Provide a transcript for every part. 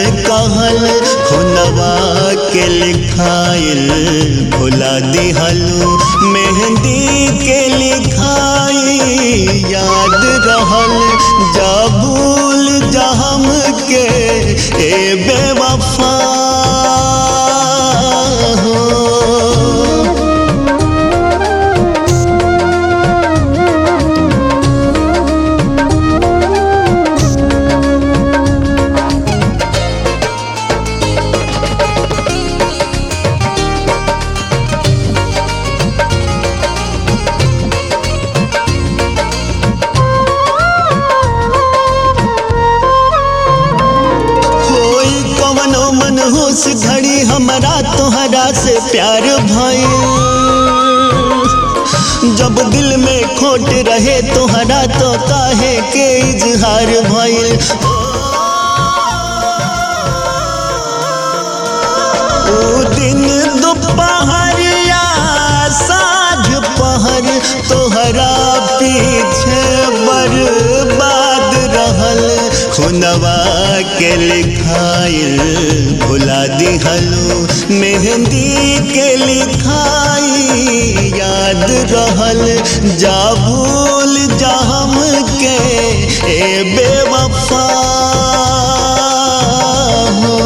कहल खुनवा के लिखाइल भुला दिहलू मेहंदी के लिखाई याद रहल जा भूल जा हम के ए बेवफा हो कोई कवनो मनहूस घड़ी हमरा तोहरा से प्यार भइल जब दिल में खोट रहे तोहरा तो काहे के इजहार भइल ओ दिन दोपहरिया साँझ पहर तोहरा पीछे बर्बाद रहल खुनवा के लिखाइल भुला दिहलू मेहंदी के लिखाई याद रहल जा भूल जा हम के ए बेवफा हो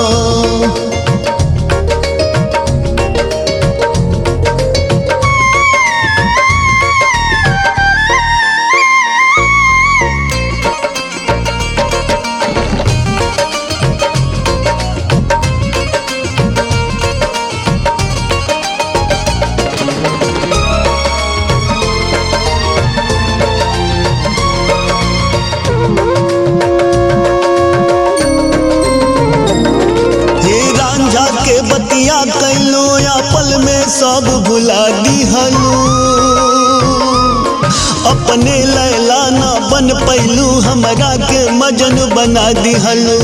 हे रांझा के बतिया कैलो या पल में सब भुला दिहलू अपने लैला ना बन पैलू हमरा के मजन बना दिहलू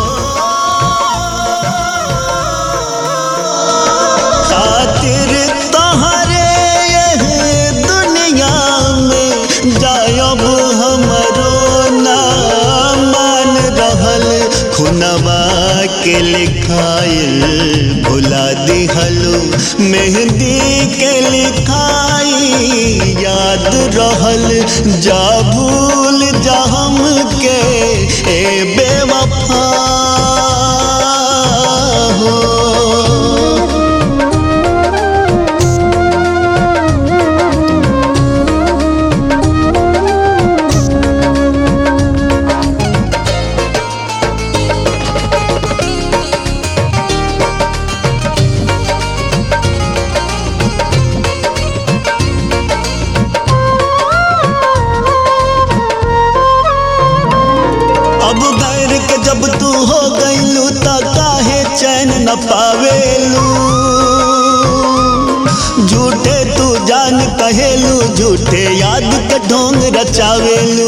खातिर तहरे यह दुनिया में जायब हमरो ना मान रहल खुनवा के लिखाइल भुला दिहलू मेहंदी के लिखाई याद रहल जा भूल जा हम के ए बेवफा हो अब गैर के जब तू हो गईलू त काहे चैन न पावेलू झूठे तू जान कहेलू झूठे याद के ढोंग रचावेलू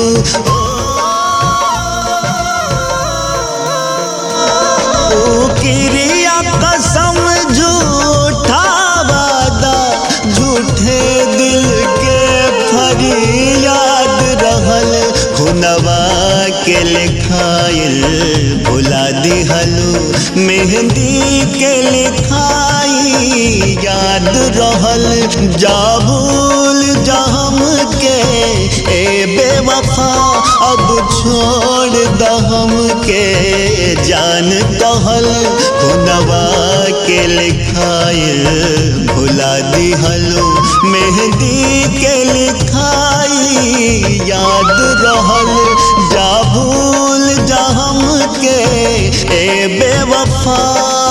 ओ किरिया कसम झूठा वादा झूठे दिल के फरियाद रहल खुनवा के लिखाइल भुला दिहलू मेहंदी के लिखाई याद रहल जा भूल जा हम के ए बेवफा अब छोड़ द हम के जान कहल खुनवा के लिखाइल भुला दिहलू मेहंदी के लिखाई याद रहल जा भूल जा हम के ए बेवफा